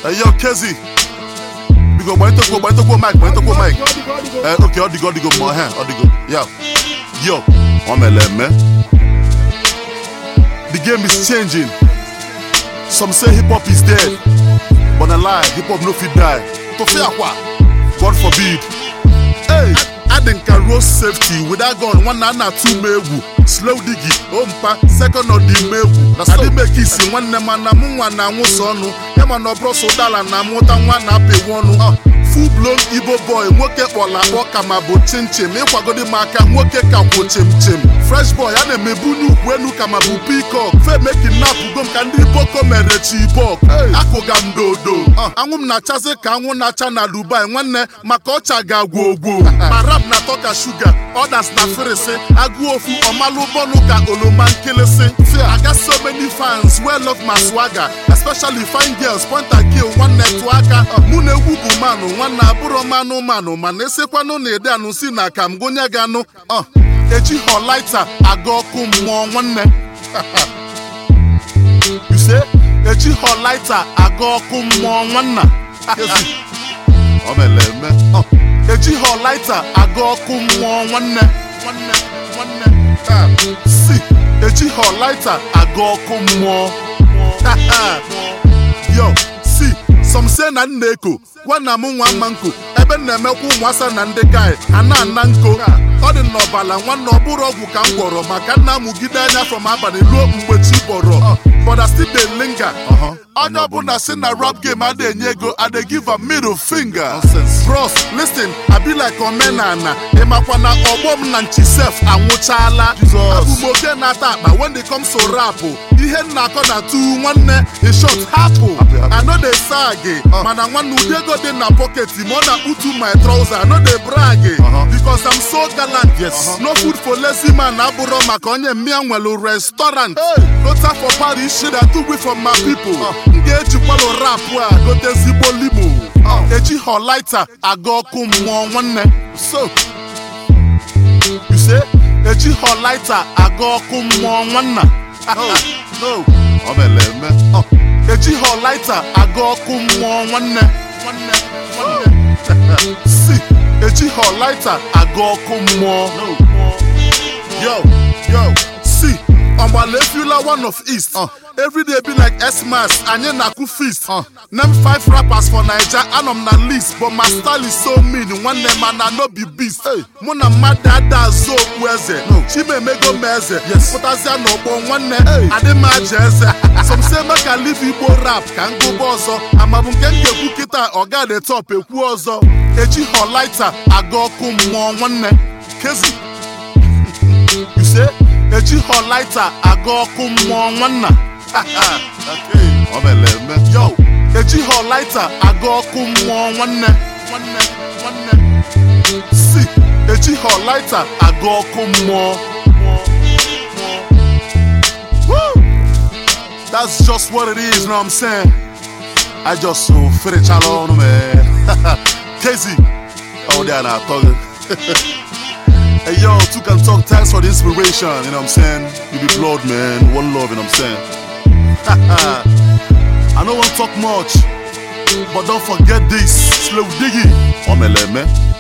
Hey, yo, Kezi. Bigo, boy, toko, boy, toko, mic, boy, toko, mic. Eh, okay, odigo, odigo, mo, eh, odigo. Yo, yo, omele, man. The game is changing. Some say hip hop is dead, but a lie, hip hop no fit die. To fear what? God forbid. Hey, I think I road safety without gun. One na na two mewu. Slow diggy, ompa, second of the mewu. Na so make it see one nema na mu nwa na nwụsọ ọnụ. Ema na ọbụrụ so dala na mụta nwa na apị ọnụ. Full blown Igbo boy, nwoke kpọla akpọ ka ma bụ chinchin. Ịkwagodi m aka, nwoke ka kwụ chim chim. Fresh boy, a na-emebu n'ukwu enu ka ma bụ peacock. Fe me kidnap ugo m ka ndị boko mere chibok. Akụga m dodo. Anwụ m na-achazi ka anwụ na-acha na Dubai nwanne maka ọcha ga-agwụ ogwo. Ma rap na-atọ ka shuga, others na firisi. Agụ ofu ọmalụ bọnụ ka oloma nkịlịsị. I got so many fans wey love my swagger, especially fine girls point and kill nwanne tụ aka. Mụ na egwu bụ manụ nwanne abụrọ manụ manụ mana esekwanụ na ede anụ si na ka m gụnye gị anụ. Uh, eji họlaita aga ọkụ mmụọ nwanne. You say eji họlaita aga ọkụ mmụọ nwanna. Ọ mere eme. Uh, eji họlaita aga ọkụ mmụọ nwanne. Nwanne nwanne. Ah, Si eji họlaita aga ọkụ mmụọ. Yo, si some say na nna eko nwanna m nwa mma nko ebe m na-emekwa ụmụasa na ndị gai a na-ana nko ọ dị n'ọbala nwanne ọ bụrụ ọgwụ ka m gwọrọ maka nna mụgide anya from abalị ruo mgbe chi bọrọ but I still dey linger onye ọbụla si na rap game ada enye ego I dey give a middle finger bros listen I be like omenana ịmakwa na ọgbọ m na nchisef anwụchaala abụ m oke na-ata akpa when it comes to rap ihe m na-akọ na tu nwanne in short hapụ I no dey sag mana nwanne ụdị ego dị na pocket ma ọ na-akputu my trouser I no dey brag because I'm so gallant yes no food for lazy man abụrọ maka onye mmịa nwelu restaurant lota for Paris shit I took from my people m ga-ejikwalụ rap a gote ezigbo limo eji họlaita aga ọkụ mmụọ nwanne so you say eji họlaita aga ọkụ mmụọ nwanna no ọ mere eme eji họlaita aga ọkụ mmụọ nwanne nwanne nwanne si eji họlaita aga ọkụ mmụọ yo yo si ọgbala efila one of east everyday be like xmas anyị na-akụ feast name five rappers for naija anọ m na list but my style is so mean nwanne mana no be beast mụ na mmadụ ada azụ okpu eze chimemego m eze pụtazịa n'ọgbọ nwanne adị m aja eze some say make I leave igbo rap ka m gụba ọzọ amabụ nke m ga-ekwu kịta ọga de top ekwu ọzọ eji họlaita aga ọkụ mmụọ nwanne kezi you say eji họlaita aga ọkụ mmụọ nwanna ọ mere eme yo eji họlaita aga ọkụ mmụọ nwanne nwanne nwanne si eji họlaita aga ọkụ mmụọ Woo! That's just what it is, know what I'm saying? I just so ferichala ọnụ man. Casey, oh there now talking. Hey yo, two can talk. Thanks for the inspiration. You know what I'm saying? You be blood, man. One love. You know what I'm saying? I don't want to talk much, but don't forget this. Slow diggy. Omele, man.